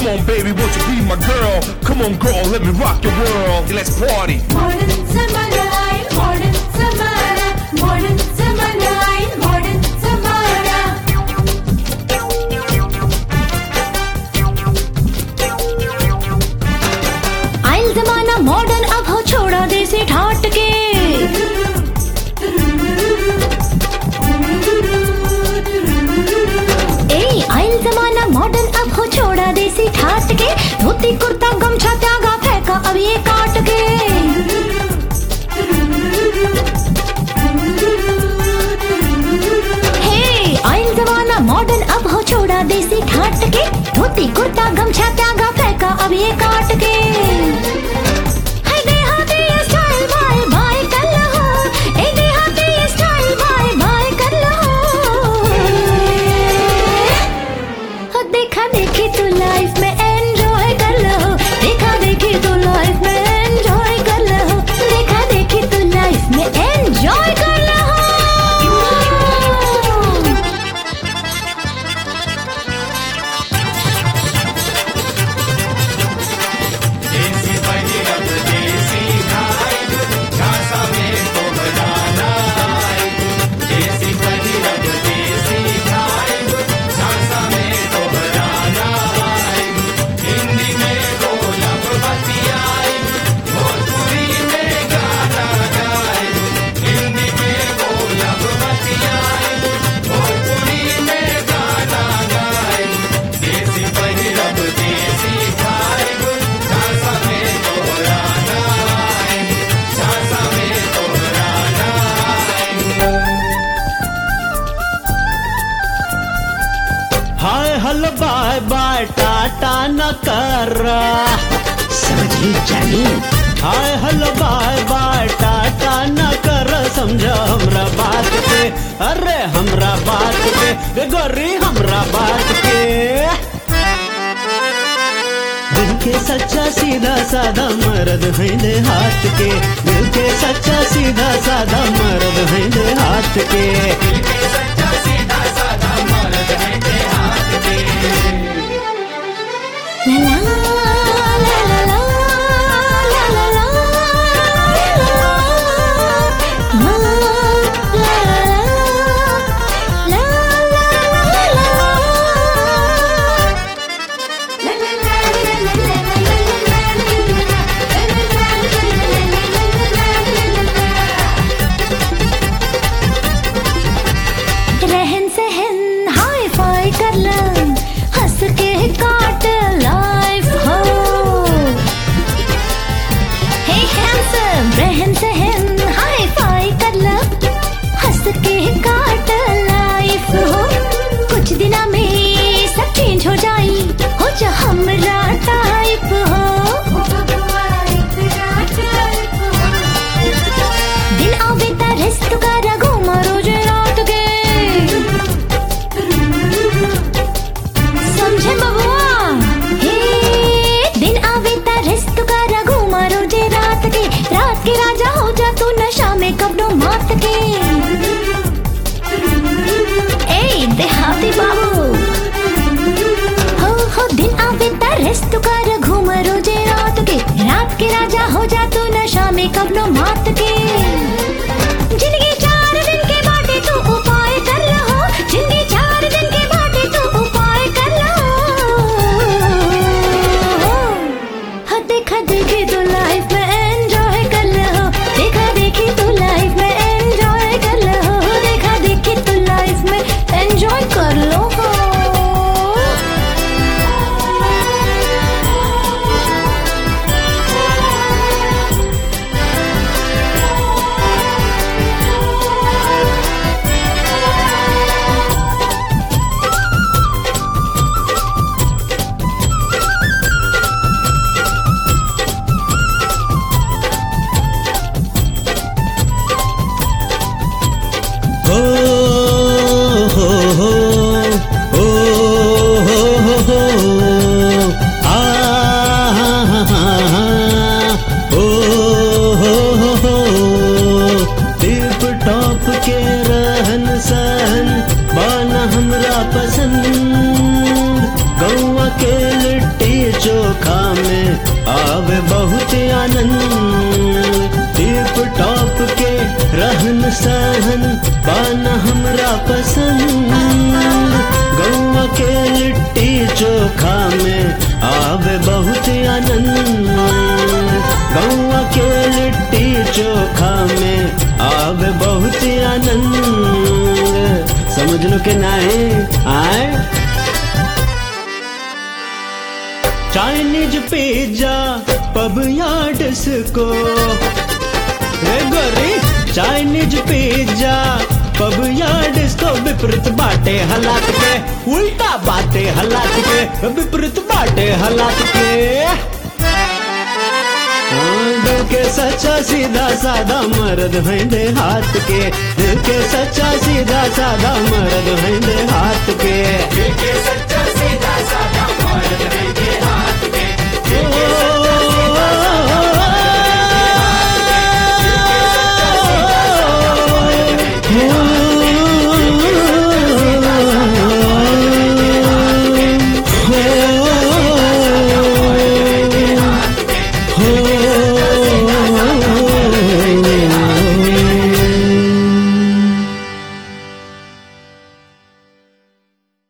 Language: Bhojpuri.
on, baby, won't you be my girl? Come on, girl, let me rock your world. Let's party. Modern Zamana, modern Zamana, modern Zamana, modern Zamana. आइल जमाना मॉडर्न अब हो छोड़ा देसी ठाट के ए आइल जमाना मॉडर्न अब हो छोड़ा देसी ठाट के धोती कुर्ता गमछा त्यागा फेंका अब ये काट के हे आइल जमाना मॉडर्न अब हो छोड़ा देसी ठाट के धोती कुर्ता गमछा त्यागा फेंका अब ये काट के हाय देहाती ये स्टाइल बाय बाय कर लो ए देहाती ये स्टाइल बाय बाय कर लो हो देखा देखी तू लाइफ में एंजॉय कर लो देखा देखी तू लाइफ में एंजॉय कर लो देखा देखी तू लाइफ में एंजॉय कर लो हाय हल बाय बाय टाटा न कर समझी जानी हाय हल बाय बाय टाटा न कर समझ हमरा बात के अरे हमरा बात के गे गोरी हमरा बात के दिल के सच्चा सीधा साधा मर्द हैं दे हाथ के दिल के सच्चा सीधा साधा मर्द हैं दे हाथ के La la la la la la la la la la la la रहन सहन हाई फाई कर ल हंस के काट लाइफ हो हे हैंडसम रहन सहन हाई फाई कर ल हंस के काट लाइफ हो कुछ दिना में सब चेंज हो जाई हो जा हमरा टाइप हो दिन आवे ता रेस्ट कर घूमा रोज रात के समझे बबुआ हे दिन आवे ता रेस्ट कर घूमा रोज रात के रात के राजा हो जा तू नशा में कबनो मात के ए देहाती बाबू हो हो दिन आवे ता रेस्ट कर घूम रोजे रात के रात के राजा हो जा तू नशा में कबनो मात के जिंदगी चार दिन के बाटे तू उपाय कर लो जिंदगी चार दिन के बाटे तू उपाय कर लो हाँ देखा देखी तू लाइफ में एंजॉय कर लो देखा देखी तू लाइफ में एंजॉय कर लो देखा देखी तू लाइफ में एंजॉय कर लो हो हो हो हो हो हो हो आ हा हा हा हा हो हो हो हो टिप टॉप के रहन सहन बाना हमरा पसंद गौवा के लिट्टी आनंद टिप टॉप के रहन सहन पाना हमरा पसंद गौवा के लिट्टी चोखा में आवे बहुत आनंद गौवा के लिट्टी चोखा में आवे बहुत आनंद समझ लो के नाए आए चाइनीज पिज्जा पब या डिस्को हे गोरी चाइनीज पिज्जा पब या डिस्को विपरीत बाटे हालात के उल्टा बाटे हालात के विपरीत बाटे हालात के हाँ, दिल के सच्चा सीधा साधा मर्द हैं दे हाथ के दिल के सच्चा सीधा साधा मर्द हैं दे हाथ के